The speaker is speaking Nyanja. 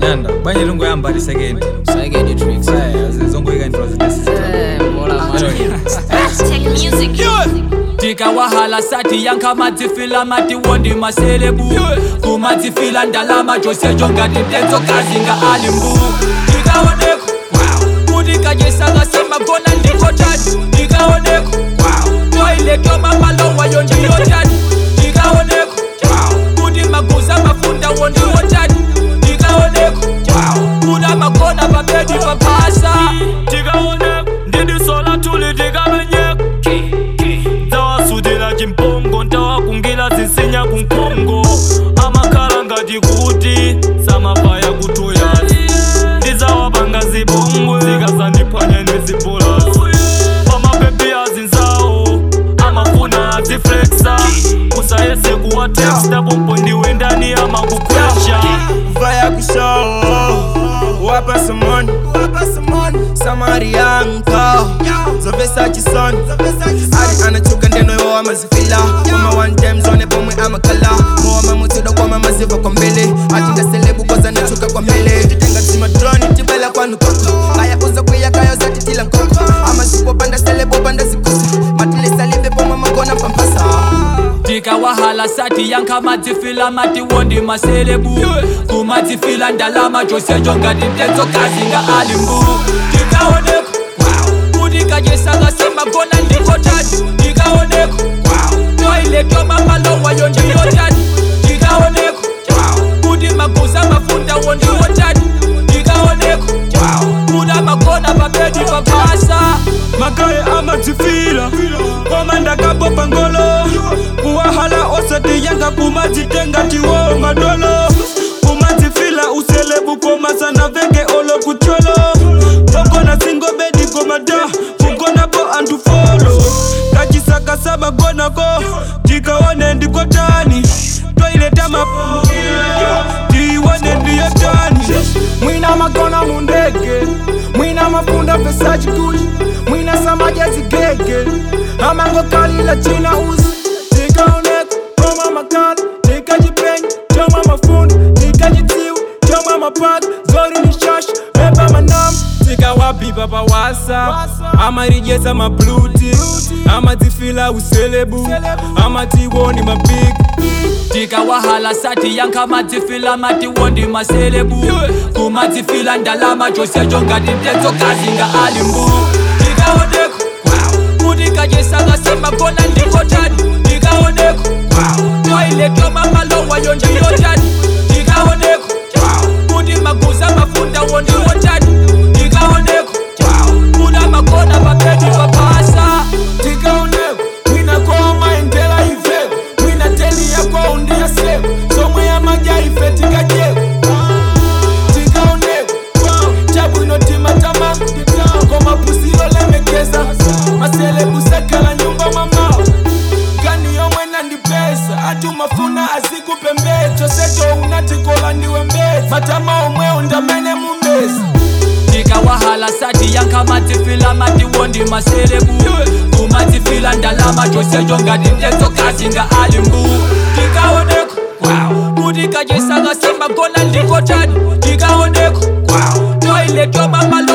yanda banye lingoyamba li second Second tricks. Eh, zongoyika intro zitesi Eh, mbola man. Tech music. tikawahala sati yanka madzifila mati wondi maselebu kumadzifila ndalama josejo ngati mtenzokazi nga alimbu tikaoneko kuti kanyesanga semagona ndikotani tikaoneko toiletoma malowayo ndiyotani tikaoneko kuti maguza mafunda wondiwotani tikaoneko kuti amagona pabedi papasa tikaoneka ndidisola tuli tikamenyeka zawasudila chimpongo ntawakungila zinsinya kunkhongo amakhala ngati kuti samapaya kutoyazi ndizawapanga zibongwe zikazandiphwanya nezibholasi pamapepi azinzawo amafuna aziflexa usayese kuwateksta pompo ndiwe ndani amakukwesha vaya kushow wapa samoni samari yanko zovesa chisoni ari anachuka ndeno iwo amazifila koma one time zone pomwe amakala mowa mutsuda kwama maziva kwa mbele atingaselebu koza nachuka kwa mbele titenga zimadroni tibela kwanu koko aya uza kwiya kayo zatitila nkoko amasipo panda selebo panda zikusi matilisalimbe pomwe magona pampasa tikawahala sati yanka madzifila mati wondi maselebu kumadzifila ndalama josejo ngati mtenzokazi nga alimbu tikaoneko kuti kanyesanga semagona ndikotani tikaoneko toiletoma malowayo ndiyotani tikaoneko kuti maguza mafunda wondiwotani tikaoneko kuti amagona pabedi papasa magaye amadzifila koma ndakapopa ngolo kuwahala osati yanga kumadzitenga tiwo madolo kumadzifila uselebu koma sana veke olo kucholo pokona singobedi komada kugonapo anthu folo kachisaka samagonako tikaone ndikotani toileta mapo tiione ndiyotani mwina magona mundege mwina mafunda pesa chikuli mwina samajezi gege amango kalila china uzi tikaoneka koma makala tikajipenya choma mafunda tikajitiwa choma mapaka zori ni shasha beba manama tikawapipa pawasa amarijeza mabluti amadzifila uselebu amatiwoni mabigi tikawahala sati yanka madzifila mati wondi maselebu kumadzifila ndalama josejo ngati mtenzokazi nga alimbu tikaoneko kuti kanyesanga semagona ndikotani tikaoneko toiletoma malowayo ndiyotani tikaoneko kuti maguza mafunda wondiwotani tikaoneko kuti amagona pabedi papasa tikaoneko mwina koma endela ife mwina teni yako undiya seko somwe yamaja ife tikajeko tikaoneko chabwino timatama koma pusiro lemekeza maselebusakala nyumba mamao gani yomwe nandipesa ati umafuna azikupembedzo seto unatikola ndiwe mbezi matama omwe undamene mumbezi tikawahala sati yanka madzifila mati wondi maselebu kumadzifila ndalama josejo ngati mtenzokazi nga alimbu tikaoneko kuti kanyesanga semagona ndikotani tikaoneko toiletoma malo